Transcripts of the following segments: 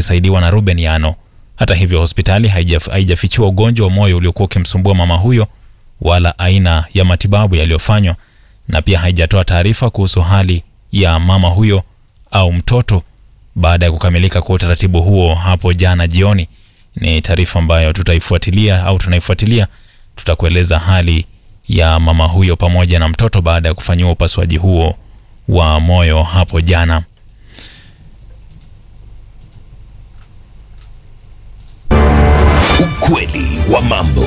akisaidiwa na Ruben Yano. Hata hivyo, hospitali haijaf- haijafichua ugonjwa wa moyo uliokuwa ukimsumbua mama huyo wala aina ya matibabu yaliyofanywa, na pia haijatoa taarifa kuhusu hali ya mama huyo au mtoto baada ya kukamilika kwa utaratibu huo hapo jana jioni. Ni taarifa ambayo tutaifuatilia au tunaifuatilia, tutakueleza hali ya mama huyo pamoja na mtoto baada ya kufanyiwa upasuaji huo wa moyo hapo jana. Ukweli wa mambo.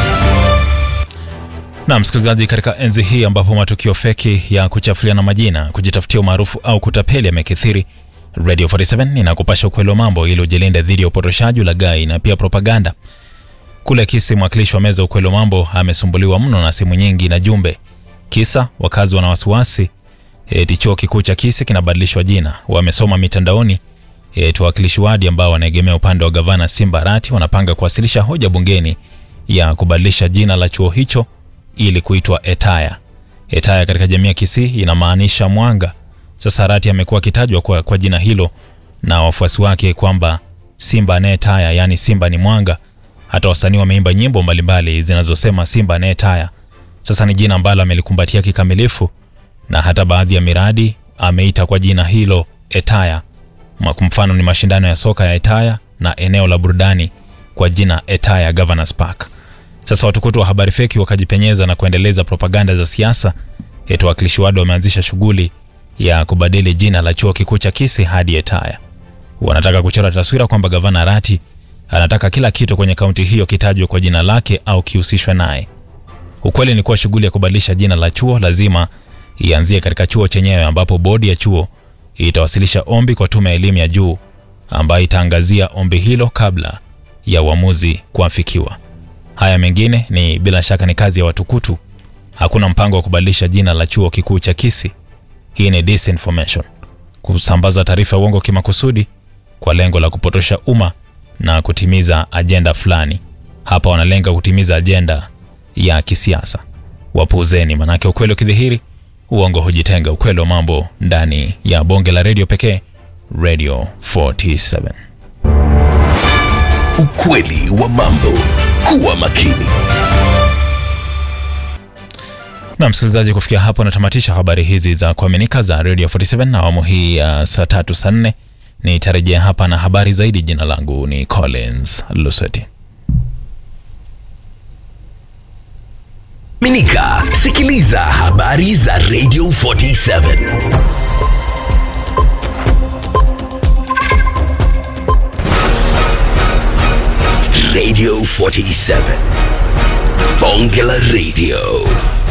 Na msikilizaji, katika enzi hii ambapo matukio feki ya kuchafuliana majina, kujitafutia umaarufu au kutapeli yamekithiri, Radio 47 inakupasha ukweli wa mambo ili ujilinde dhidi ya upotoshaji, ulaghai na pia propaganda. Kule Kisii, mwakilishi wa meza ya ukweli wa mambo amesumbuliwa mno na simu nyingi na jumbe. Kisa wakazi wana wasiwasi eti chuo kikuu cha Kisii kinabadilishwa jina. Wamesoma mitandaoni eti wawakilishi wadi ambao wanaegemea upande wa gavana Simba Arati wanapanga kuwasilisha hoja bungeni ya kubadilisha jina la chuo hicho ili kuitwa Etaya. Etaya katika jamii ya Kisii inamaanisha mwanga. Sasa Arati amekuwa akitajwa kwa, kwa jina hilo na wafuasi wake kwamba Simba anayetaya, yaani Simba ni mwanga. Hata wasanii wameimba nyimbo mbalimbali zinazosema Simba anayetaya. Sasa ni jina ambalo amelikumbatia kikamilifu na hata baadhi ya miradi ameita kwa jina hilo Etaya. Ma- Kwa mfano ni mashindano ya soka ya Etaya na eneo la burudani kwa jina Etaya Governors Park. Sasa watukutu wa habari feki wakajipenyeza na kuendeleza propaganda za siasa eti wawakilishi wadi wameanzisha shughuli ya kubadili jina la chuo kikuu cha Kisii hadi Etaya. Wanataka kuchora taswira kwamba gavana Arati anataka kila kitu kwenye kaunti hiyo kitajwe kwa jina lake au kihusishwe naye. Ukweli ni kuwa shughuli ya kubadilisha jina la chuo lazima ianzie katika chuo chenyewe, ambapo bodi ya chuo itawasilisha ombi kwa tume ya elimu ya juu ambayo itaangazia ombi hilo kabla ya uamuzi kuafikiwa. Haya mengine ni bila shaka ni kazi ya watukutu. Hakuna mpango wa kubadilisha jina la chuo kikuu cha Kisii. Hii ni disinformation, kusambaza taarifa ya uongo kimakusudi kwa lengo la kupotosha umma na kutimiza ajenda fulani. Hapa wanalenga kutimiza ajenda ya kisiasa. Wapuuzeni, manake ukweli ukidhihiri, uongo hujitenga. Ukweli wa mambo ndani ya bonge la redio pekee, Radio 47. Ukweli wa mambo. Kuwa makini. Na msikilizaji, kufikia hapo natamatisha habari hizi za kuaminika za Radio 47 na awamu hii ya saa tatu saa nne. Nitarejea hapa na habari zaidi. Jina langu ni Collins Luseti. Minika, sikiliza habari za Radio 47. Radio 47. Bonge la Radio.